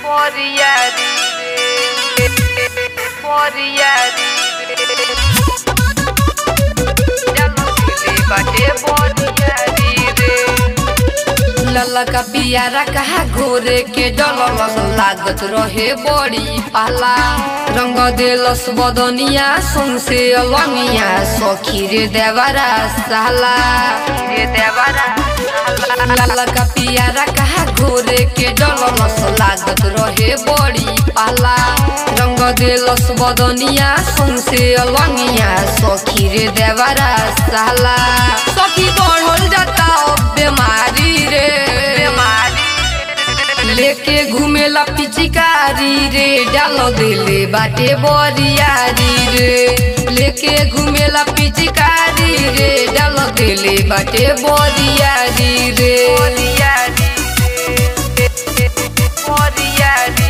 Moriari Moriari Jalo sile bate Moriari लला का पियारा कहा घोरे के डलस लागत रहे बड़ी पाला रंग देलस बदनिया सौसे अलंगिया सखी रे देवरा साला Ye devara लाला का पियारा कहा घोरे के डलस लागत रहे बड़ी पाला रंग देलस बदनिया सौसे अलंगिया सखी रे देवरा साला सखी बढ़ल जाता अब बीमारी रे Mari लेके घुमेला पिचिकारी रे डाल देले बाटे बरियारी रे लेके घुमेला पिचिकारी रे डाल देले बाटे बरियारी रे Moriari Moriari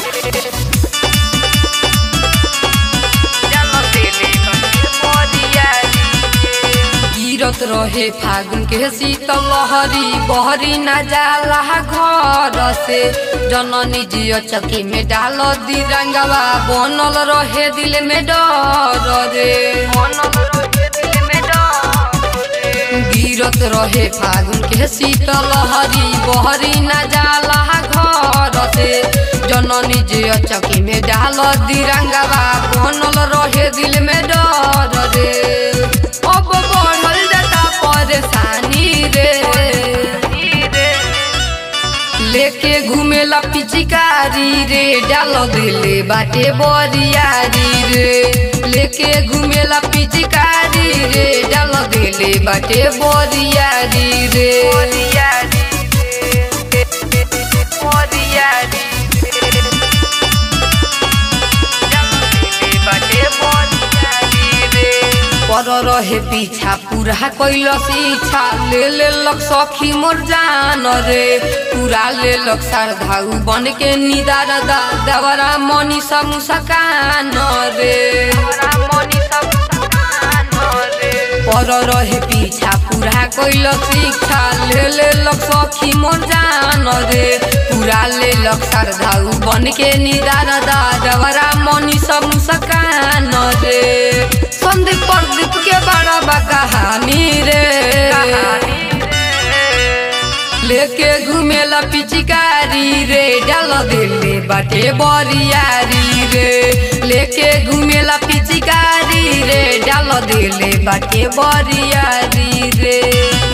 Jalo sile bate Moriari गिरत रहे फागुन के शीतल लहरी बहरी न जाला घर से जननी जियो चकी में डाल दी रंगवा बनल रहे दिल में डर रे गिरत रहे फागुन के शीतल लहरी बहरी न जाला घर से जननी जे चकी में डाल दिरंगवा बनल रहे दिल में डर रे अब बढ़ल जाता परेशानी रे लेके घुमेला पिचिकारी रे डाल दिले बाटे बरियारी रे लेके घुमेला पिचिकारी रे डाल दिले बाटे बरियारी रे पर रहे पीछा पूरा कैल इच्छा ले ले लक सखी मोर जान रे पूरा ले लक श्रद्धाउ बन के निदार दा देवरा मनी सब मुस्कान रे पर रहे पीछा पूरा कैल शिक्षा ले ले लक सखी मोर जान रे पूरा ले लक श्रद्धाउ बन के निदार दा देवरा मनी सब मुस्कान रे संदीप प्रदीप के बड़ा बा कहानी रे लेके घुमेला पिचिकारी रे डाल दिले बाटे बरियारी रे लेके घुमेला पिचिकारी रे डाल दिले बाटे बरियारी रे